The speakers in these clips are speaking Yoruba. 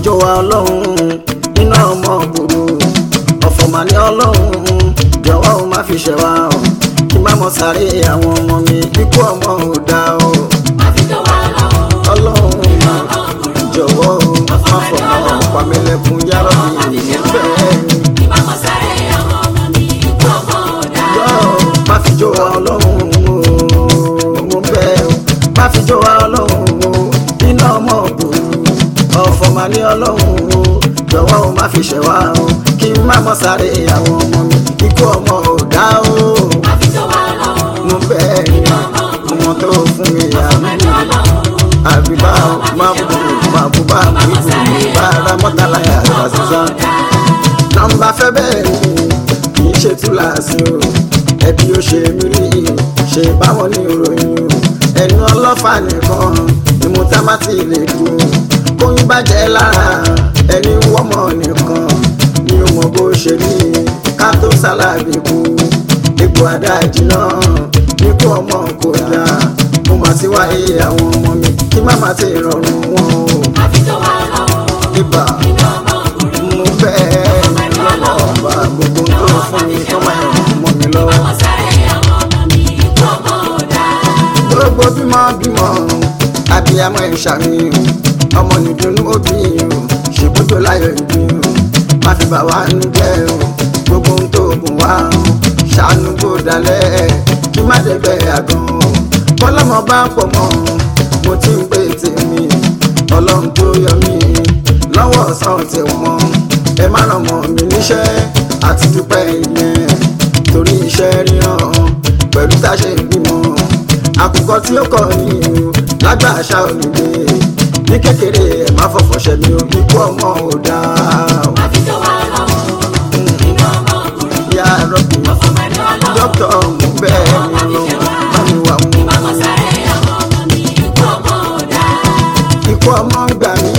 jọ wa ọlọ́run iná ọmọ gbòòrò ọ̀fọ̀ mà ní ọlọ́run jọ̀wọ́ o má fi ṣẹ̀ wá o kí má mọ sáré àwọn ọmọ mi ikú ọmọ ò dá o ọlọ́run jọ̀wọ́ o má fọmọ pàmílẹ̀kùn yàrá mi bẹ́ẹ̀ ni. Ọlọ́run má fi jó wa ọlọ́run o mo bẹ̀ ọ́ má fi jó wa ọlọ́run o iná ọmọ òbòrò ọ̀fọ̀ mà ní ọlọ́run o jọ̀wọ́ o má fi ṣẹ̀ wá o kí n má mọ sáré àwọn ọmọ mi ikú ọmọ ò dá o mo bẹ̀ ẹ́ ọmọ tó fún mi àmì àbíbá má bù má bù bá bù ibù bá ara mọ́tàlá yàrá sísan nọ́mbà fẹ́ bẹ́ẹ̀ ni kì í ṣe túláàsì o ẹbí ó ṣe mí rí ṣe báwọn ní ìròyìn o ẹnu ọlọ́fà nìkan ni mo tá má ti lè kú kóyún bàjẹ́ lára ẹni wọ́mọ̀ nìkan ni ó mọ bó ṣe rí ká tó sálábì kú ipò àdájì náà ní kó ọmọ kò dá mo mà ti wáyé àwọn ọmọ mi kí má má ti rọrùn wọn o ibà mo bẹ́ẹ̀ lọ́wọ́ ọba gbogbo tó fún mi tó máa ń mọ́ mi lọ́wọ́. gbogbo bímọ bímọ abiyamọ ìṣàmì ọmọ nìdùnnú òbí o ṣèbújọ láyọ̀ ìbí o má fi bà wá nú jẹ́ o gbogbo ohun tó gùn wá o ṣàánú kó dalẹ̀ kí má dẹ̀gbẹ́ àgàn o kọ́lọ́mọ bá pọ̀ mọ́ mo ti ń pè tèmi ọlọ́run tó yọ mí lọ́wọ́ ọ̀sán ti wọ́n ẹ má ràn mọ́ mi níṣẹ́ àti dúpẹ́ ìyẹn torí iṣẹ́ ríran pẹ̀lú táṣe ìgbìmọ̀ àkùkọ tí ó kọ ní o lágbà àṣà òyìnbó ní kékeré ẹ má fọ̀fọ̀ ṣẹ mi ò ikú ọmọ ò dáa o. ìyá rọ́bì dókítà mú bẹ́ẹ̀ ni lọ bá mi wà mú ikú ọmọ gbà mí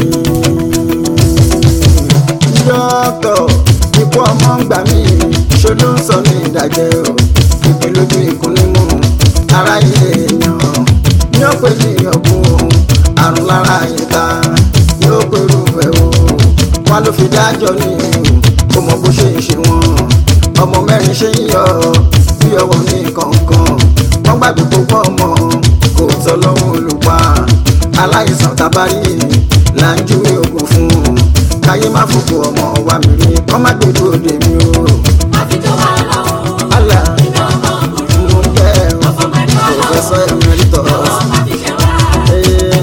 dókítà ikú ọmọ gbà mí ṣó ló ń sọ ní ìdájẹ́ o ìpín lójú ìkúnlẹ̀ mú aráyé èèyàn ní ó pè ní ọ̀gbun àrùn lára ìta yóò pèrú ẹ̀ o wọn ló fi dájọ́ ní kó mọ bó ṣe ń ṣe wọn ọmọ mẹ́rin ṣe ń yọ bí ọwọ́ ní kọ̀ọ̀kan wọ́n gbàgbé gbogbo ọmọ kò tọ́ lọ́wọ́ olùpa aláìsàn tabari là ń júwe oògùn fún un káyé má fòkò ọmọ wa mi rí kọ́ má gbèdú òde mi o. Allah mo ń bẹ̀ ọ́ Professor Emeritus. Eh,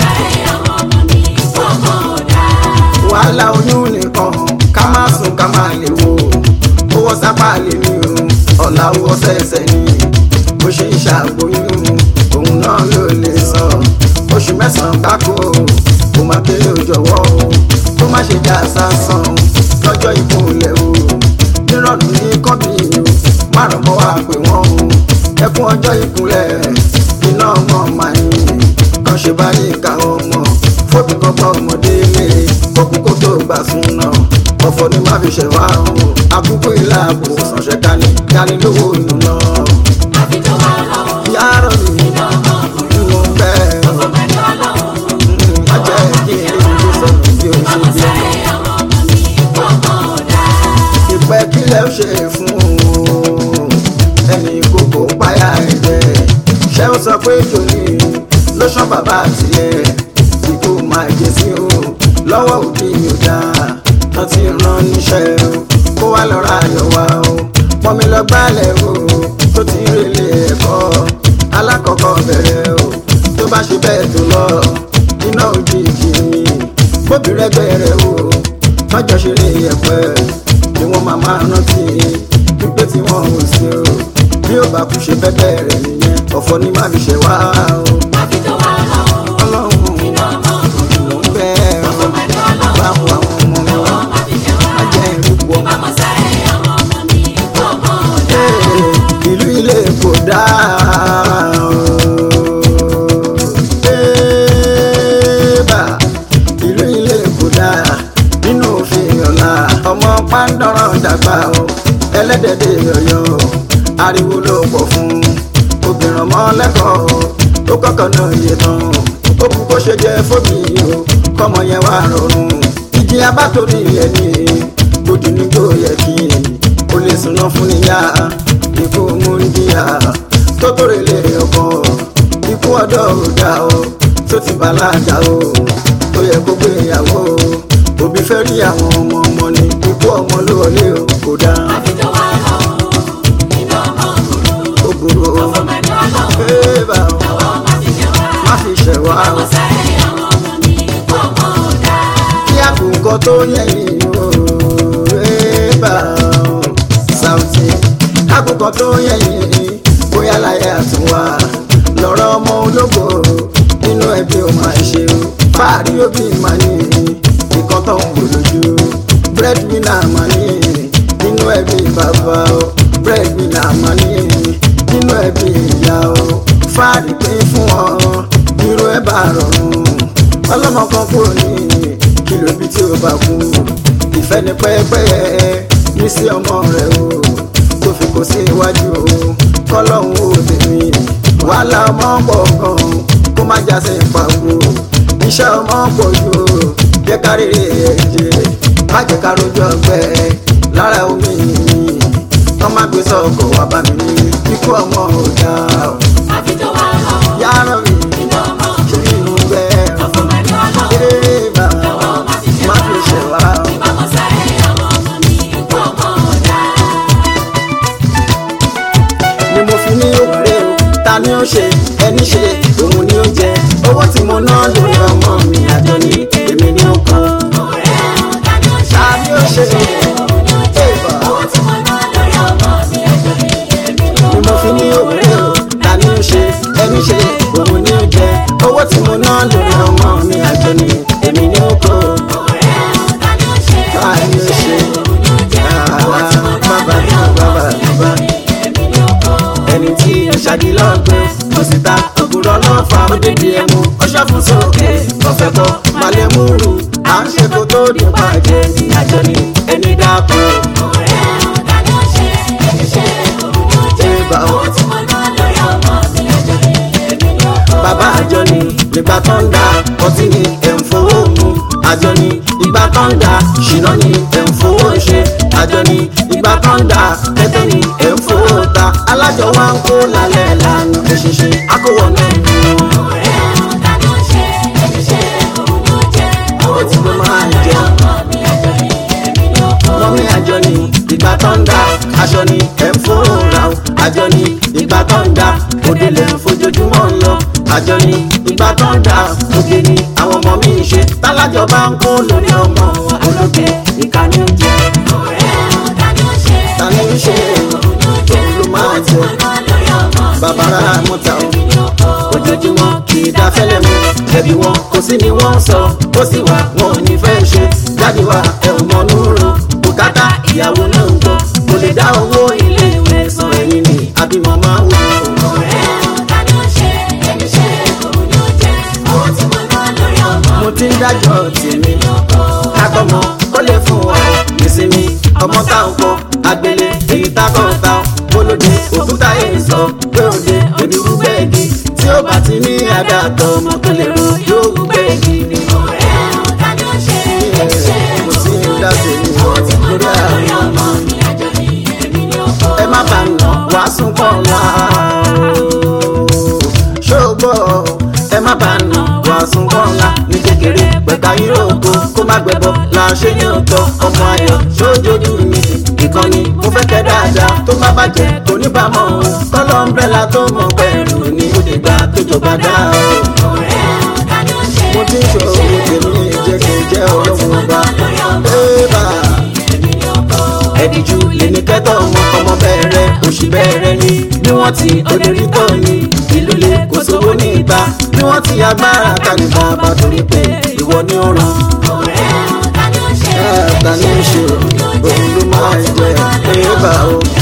wàhálà oyún nìkan ká má sùn ká má lè wo owó sápá lè ní o ọ̀la owó sẹ̀sẹ̀ ni bó ṣe ń ṣàgbóyún òun náà ló lè sọ oṣù mẹ́sàn-án gbáko kó má kéré òjọ̀wọ́ o kó má ṣe já sásán lọ́jọ́ ìkúnlẹ̀ o nírọ̀lù ní kọ́bí o márùn mọ́ wá pé wọ́n o ẹkún ọjọ́ ìkúnlẹ̀ iná ọmọ màáyìn kan ṣe bá ní ìka ọmọ fóbi kọ́kọ́ ọmọdé lé kókó kó tó gbà sún náà ọ̀fọ̀ ni má fi ṣẹ̀ wá o àkókò ìlà àbò sànṣẹ́ dání dání lówó inú náà yàrá mi mo bẹ́ẹ̀ má jẹ́ kí n lè ní sọ̀rọ̀ bí o ṣe bí ọmọ ìpẹ́ kílẹ̀ ó ṣe fún o ẹni kókó páyà ẹ̀jẹ̀ ṣé ó sọ pé jòní ló ṣán bàbá tiẹ̀ ikú máa jẹ sí o lọ́wọ́ òbí mi ò dáa wọ́n ti rán níṣẹ́ o kó wá lọ́ra ayọ̀ wá o pọ́nmi lọ gbálẹ̀ o tó ti rèlé ẹ̀kọ́ alákọ̀ọ́kọ́ bẹ̀rẹ̀ o tó bá ṣe bẹ́ẹ̀ tó lọ iná òjijì ni bóbi rẹ́gbẹ́ rẹ̀ o mọ́jọ́ ṣeré ẹ̀pẹ́ ni wọ́n máa máa rántí pípé tí wọ́n ò sí o bí ó bá kú ṣe bẹ́ẹ̀ rẹ̀ nìyẹn ọ̀fọ̀ ni má fi ṣe wá o ọlọ́run mo ń bẹ́ ọ bá wo àwọn ọmọ mi wá má jẹ́ ìrúkú ọmọ. Ee, ìlú ilé kò dáa o. Ébà, ìlú ilé kò dáa nínú òfin ọ̀la ọmọ pàǹdọ̀rọ̀ dàgbà o ẹlẹ́dẹ̀dẹ̀ ọ̀yọ́ ariwo ló pọ̀ fún obìnrin ọmọ lẹ́kọ̀ọ́ ó kọ́kọ́ náà yé tán ó kú kó ṣe jẹ́ fóbi o kọ́mọ yẹn wá rọrùn ìjì abátorí ẹni gbòdì ní kò yẹ kí o lè súná fún níyà ikú múndíà tó tórè lè ọkọ ikú ọ̀dọ́ ò dá o tó ti bàlágà o tó yẹ kó gbé ìyàwó o òbí fẹ́ rí àwọn ọmọ ọmọ ni ikú ọmọ ló wọlé o kò dáa àfijọ́ wa lọ́wọ́ iná ọmọ burú ó burú o ọmọ ẹ̀dọ́ lọ́wọ́ bébà o lọ́wọ́ má fi jẹ́ wá má fi ṣẹ̀ wá o. ọmọ sáré àwọn ọmọ ní ikú ọmọ ọ̀dà. kí àkùkọ tó yẹ̀yìn o bébà o Saoty àkùkọ tó yẹ̀yìn bóyá láyé àtúnwá lọ́rọ̀ ọmọ ológo nínú ẹbí ò máa ṣe o fáàrí òbí máa ní ìkan tó ń wò lójú breadwinner máa ní nínú ẹbí bàbá o breadwinner máa ní nínú ẹbí ìyá o fáàrí pín fún ọ irú ẹ bá rọrùn ọlọ́mọ kan kúrò ní kìlò ibi tí ó bá kú ìfẹ́ ní pẹ́ẹ́pẹ́ẹ́ ní sí ọmọ rẹ̀ o tó fi kó sí iwájú o kọ́lọ́hún ó tèmi wàhálà ọmọ pọ̀ gan kó má já sí ìpàgò iṣẹ́ ọmọ pọ̀ jù o jẹ́ ká rí ẹ̀jẹ̀ má jẹ́ ká rojú ọgbẹ́ lára omi yìí wọ́n má gbé sọ́kọ̀ wá bá mi ní ikú ọmọ ò dáa o àfijọ́ wa lọ́wọ́ yàrá mi iná ọmọ ṣe burú inú bẹ́ẹ̀ ọmọ ẹ̀dọ́ lọ́wọ́ Eba, lọ́wọ́ má fi jẹ́ má fi ṣẹ̀ wá o. ìbámu sáré àwọn ọmọ ní ikú ọmọ ọ̀dà. ni mo fi ní òwúrẹ́ o ta ni ó ṣe ẹni ṣe òun ni ó jẹ owó tí mo ná lórí ọmọ mi àjọ ní èmi ni ó kàn. ọ̀rẹ́ ọ̀dà ni ó ṣe ta ni ó ṣe òun ni ó jẹ́ Eba, owó tí mo ná lórí ọmọ mi ẹ̀jọ̀ ní èmi ló ni mo fi ní òwúrẹ́ o ta ni ó ṣe ẹni ṣe òun ni ó jẹ owó tí mo ná lórí ọmọ mi àjọ ní èmi ni ó kàn. ọ̀rẹ́ ọ̀dà ni ó ṣe ta ni ó ṣe òun ni ó jẹ́ owó tí mo ná bàbá lórí ọmọ bàbá mi ẹ̀jọ̀ bàbá. ní èmi ló kàn. ẹni tí ó ṣàdílọ́gbẹ́ kò sì ta ògùrọ̀ lọ́fà òdìdí ẹmu ọṣọ́ fún sókè ọ̀fẹ́ kọ́ malẹ̀ múrù à ń ṣe kó tó dùn bàjẹ́ ní àjọ ni ẹni dákú. ọ̀rẹ́ ọ̀dà ni ó ṣe ẹni ṣe òun ni ó jẹ́ Eba o. owó tí mo ná lórí ọmọ mi ẹ̀jọ̀ ní èmi ló kàn. bàbá àjọ ni nígbà tó ń da ọtí ni ẹ̀ ń fowó mu àjọ ni ìgbà tó ń da ṣìnà ni ẹ̀ ń fowó ṣe àjọ ni ìgbà tó ń da tẹ́tẹ́ ni ẹ̀ ń fowó ta alájọ wa ń kó lálẹ́ lánàá èṣìṣe akówọ̀ náà ń mú un. ọ̀rẹ́ ọ̀dà ni ó ṣe ẹni ṣe òun ni ó jẹ́ owó tí mo ná lórí jẹ. ọmọ mi ẹ̀jọ̀ ní èmi ló kàn. lọ́mí àjọ ni ìgbà tó ń da aṣọ ni ẹ̀ ń fowó ra o àjọ ni ìgbà tó ń da òde lè fojoojúmọ́ ń lọ àjọ ni ìgbà tó ń da òde ni àwọn ọmọ mi ń ṣe tálájọ bá ń kó lórí ọmọ ológe ìkànnì ń jẹ ọ̀rẹ́ ọ̀dà ni ó ṣe ta ni ń ṣe òun ni ó jẹ́ òun ló máa owó tí jẹ mo ná lórí ọmọ mi bàbára mọ́ta o èmi ló kàn. ojoojúmọ́ kì í dá fẹ́lẹ́ mu ẹbí wọn kò sí ni wọ́n sọ ó sì wà wọn ò ní fẹ́ ṣe jáde wá ẹ ò mọ núrò bùkátà ìyàwó náà ń gbọ́ kò lè dá owó ilé ìwé san ẹ̀yìn ni àbímọ máa wù ú. ọ̀rẹ́ ọ̀dà ni ó ṣe ẹni ṣe òun ni ó jẹ́ owó tí mo ná lórí ọmọ mo ti ń dájọ́ tèmi kákọ́mọ kó lè fún wa nísìnyí ọmọ tá ò kọ agbélé èyí tá kọ́ ta bólódé òkúta èyí sọ pé òde òdi rúgbẹ́ẹ̀gì tí ó bá ti ní àdàtọ̀ ọmọ tó lè ro yóò rúgbẹ́ẹ̀gì ni. ọ̀rẹ́ ọ̀dà ni ó ṣe ẹni ṣe mo ti ń dá tèmi owó tí mo lórí ná lórí àwọn ọmọ mi ẹ̀jọ̀ ní èmi ló kàn. ẹ má bà nà wá sún kọ́ la ṣògbọ́ ẹ má bà nà wá sún kọ́ la ní kékeré pẹ̀ka yíròkó kó má gbẹbọ là ṣe ní òótọ́ ọmọ ayọ̀ ṣójójú mi ìkànnì mo fẹ́ kẹ́ dáadáa tó má bàjẹ́ kò ní bàmọ́ o kọ́lọ́ ń bẹ́la tó mọ̀ pẹ̀lú ní òde gbà tó jọba dá o ọ̀rẹ́ ọ̀dà ni ó ṣe mo ti ń ṣòro tèmi jẹ́ kí n jẹ́ ọlọ́run ọba ébà èmi ló kàn. ẹ̀díjú lè ní kẹ́tọ̀ ọmọ ọmọ bẹ̀rẹ̀ òṣì bẹ̀rẹ̀ ni bí wọ́n ti òde rí tọ́ ni ìlú lè kó sówó ní ìta bí wọ́n ti agbára kàní bàbá torí pé ìwọ ni ó ràn ọ̀rẹ́ ọ̀dà ni ó ṣe ta ni ó ṣe òun ló máa jẹ ébà o.